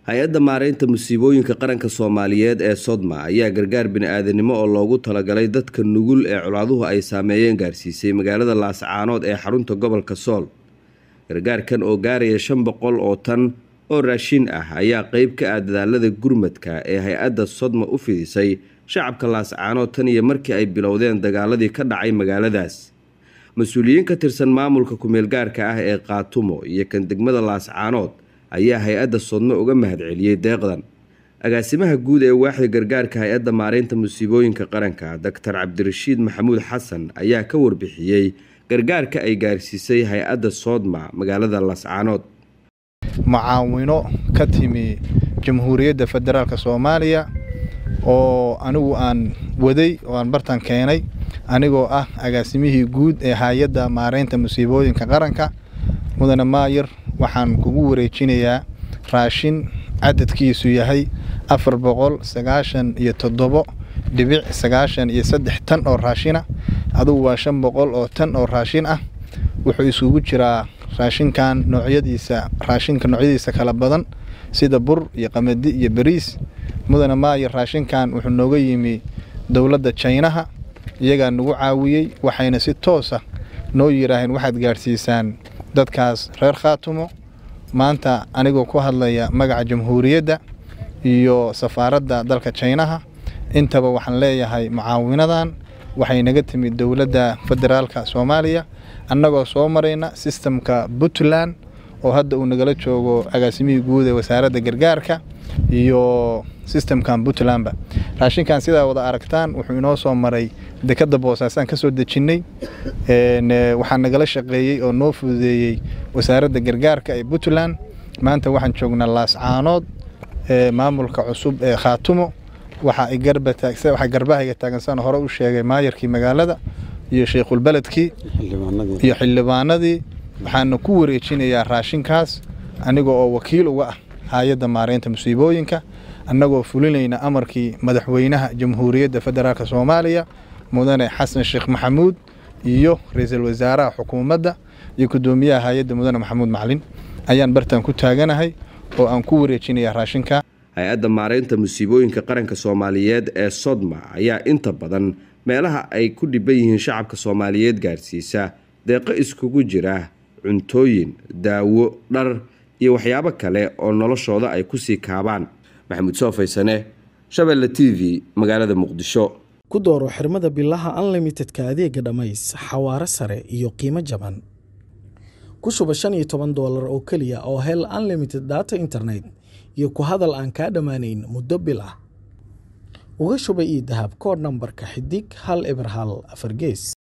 hay-adda maareynta musiibooyinka qaranka soomaaliyeed ee sodma ayaa gargaar bini-aadanimo oo loogu talagalay dadka nugul ee colaaduhu ay saameeyeen gaarsiisay magaalada laascaanood ee xarunta gobolka sool gargaarkan oo gaaraya shan boqol oo tan oo raashin ah ayaa qeyb ka ah dadaalada gurmadka ee hay-adda sodma u fidisay shacabka laascaanood tan iyo markii ay bilowdeen dagaaladii ka dhacay magaaladaas mas-uuliyiin ka tirsan maamulka ku-meelgaarka ah ee qaatumo iyo kan degmada laascaanood ayaa hay-adda sodmo uga mahadceliyey deeqdan agaasimaha guud ee waaxda gargaarka hay-adda maareynta musiibooyinka qaranka doctor cabdirashiid maxamuud xasan ayaa ka warbixiyey gargaarka ay gaarsiisay hay-adda soodma magaalada laascaanood mucaawino ka timi jamhuuriyadda federaalk soomaaliya oo anigu aan waday oo aan bartan keenay anigoo ah agaasimihii guud ee hay-adda maareynta musiibooyinka qaranka mudane maayir waxaan kugu wareejinayaa raashin cadadkiisu yahay afar boqol sagaashan iyo toddobo dhibic sagaashan iyo saddex tan oo raashina adugu waa shan boqol oo tan oo raashin ah wuxuu isugu jiraa raashinkan noocyadiisa raashinka noocyadiisa kala badan sida bur iyo qamadi iyo bariis mudane maayir raashinkan wuxuu nooga yimi dowladda jaynaha iyagaa nagu caawiyey waxayna si toosa noo yiraaheen waxaad gaadhsiisaan dadkaas reer khaatumo maanta anigoo ku hadlaya magaca jamhuuriyadda iyo safaaradda dalka jaynaha intaba waxaan leeyahay mucaawinadan waxay naga timid dowladda federaalka soomaaliya annagoo soo marayna sistamka puntland oo hadda uu nagala joogo agaasimihii guud ee wasaaradda gargaarka iyo sistamkan puntlandba raashinkan sidaa wada aragtaan wuxuu inoo soo maray dekadda boosaasaan ka soo dejinnay waxaa nagala shaqeeyey oo noo fududeeyey wasaaradda gargaarka ee puntland maanta waxaan joognaa laascaanood maamulka cusub ee khaatumo waxaa garbahayga taagansan hore u sheegay maayarkii magaalada iyo sheikhulbeledkii iyo xildhibaanadii waxaana ku wareejinayaa raashinkaas aniga oo wakiil uga ah hay-adda maareynta musiibooyinka annagoo fulinayna amarkii madaxweynaha jamhuuriyadda federaalk soomaaliya mudane xasan sheekh maxamuud iyo ra-iisul wasaaraha xukuumadda iyo gudoomiyaha hay-adda mudane maxamuud macalin ayaan bartaan ku taaganahay oo aan ku wareejinaya raashinka hay-adda maareynta musiibooyinka qaranka soomaaliyeed ee sodma ayaa inta badan meelaha ay ku dhiban yihiin shacabka soomaaliyeed gaarsiisa deeqo iskugu jira cuntooyin daawo dhar iyo waxyaabo kale oo noloshooda ay kusii kaabaan maxamuud soofaysane shabeelle t v magaalada muqdisho ku dooro xirmada bilaha unlimitedka adeega dhammays xawaaro sare iyo qiimo jaban ku shuba shan iyo toban doolar oo keliya oo hel unlimited data internet iyo ku hadal aan kaa dhammaanayn muddo bil ah uga shuba io dahab kood nambarka xidig hal eber hal afar gees